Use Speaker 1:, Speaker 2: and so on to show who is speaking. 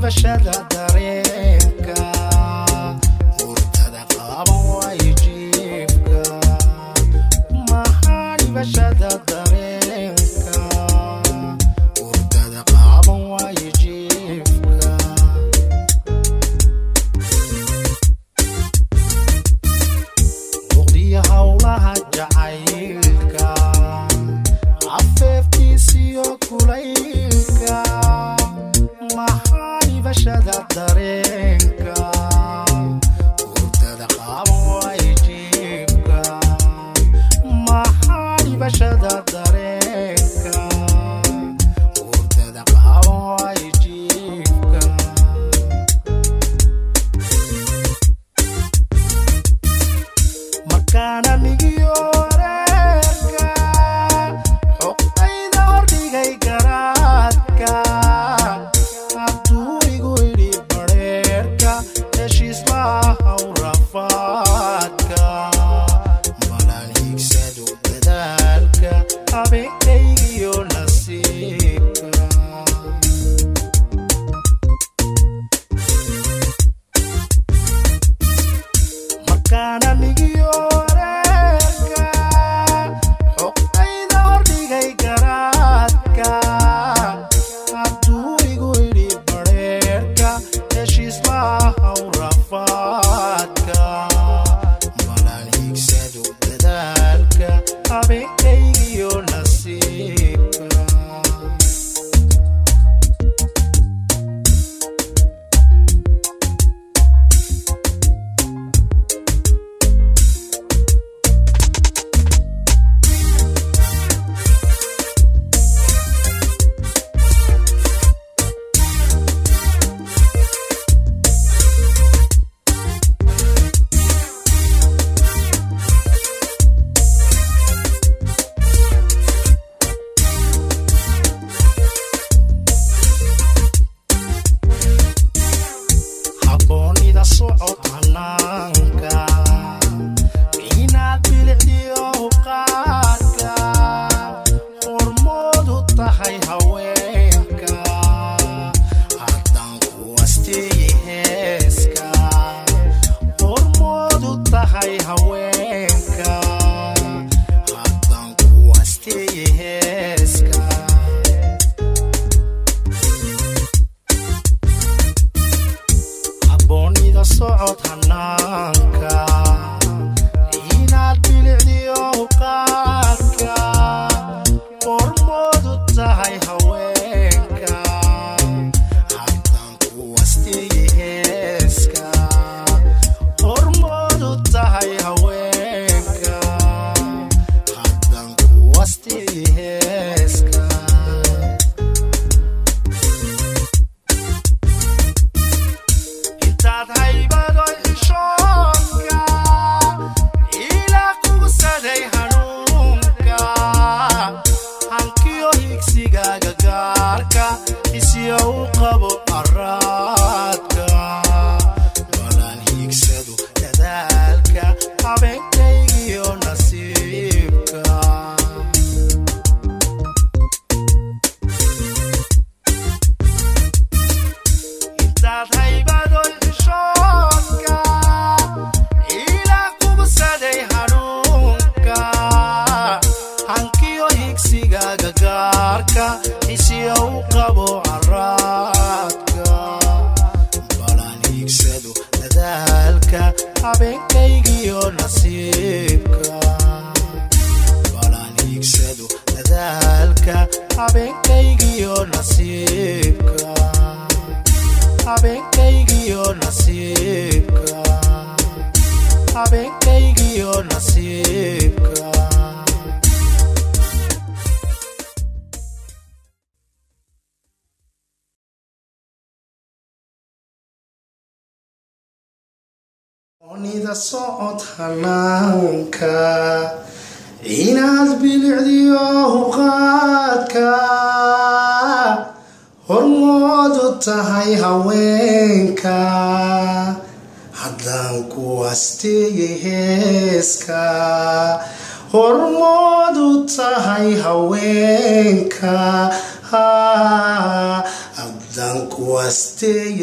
Speaker 1: hibashada dareenka hurtada qaaban waayo jiifka maxaa hibashada dareenka hurtada qaaban waayo jiifka muqdiya howlaha jacaylka afeeftiisiyo kulaylka maxaa hibashada dareenka hurdada qaaban waayo jiifka maxaa hibashada dareenka hurdada qaaban waayo jiifka markaana migiyo wareerka xoqayda hordhigay garaadka hadduu igu idhi badheerka heshiislahaw rafaadka malaan hiigsado dadaalka habeenkaygiyo nasiibka markaana migiyo wareerka xoqayda hordhigay garaadka hadduu igu idhi badheerka heshiislahaw rafaadka malaan hiigsado dadaalka habeenkaygiyo nasiibka habboonida socod hanaanka inaad bilicdiyo huqaadka hormoodu tahay haweenka haddaan ku asteeye heeska hormoodu tahay haweenka haddaan ku asteeye heeska habboonida socod hanaanka inaad bilicdiyo huqaadka hormoodu tahay haweenka haddaan ku asteeye heeska hormoodu tahay haweenka haddaan ku asteeye heeska intaad haybado xishoonka ilaa kugusaday hanuunka hankiyo higsigaaga gaarka isyo u qabo araadka balaan hiigsado dadaalka habeenkaygiyo nasiibka intaad haybado xishoonka ilaa kugusaday hanuunka hankiyo higsigaaga gaarka isyo u qabo caraadka balaan hiigsado dadaalka habeenkaygiyo nasiibka balaan hiigsado dadaalka habeenkaygiyo nasiibka habeenkaygiyo nasiibka habeenkaygiyo nasiibka onida socod hanaanka inaad bilicdiyo huqaadka hormoodu tahay haweenka haddaan ku asteeyey heeska hormoodu tahay haweenka haddaan ku asteeyey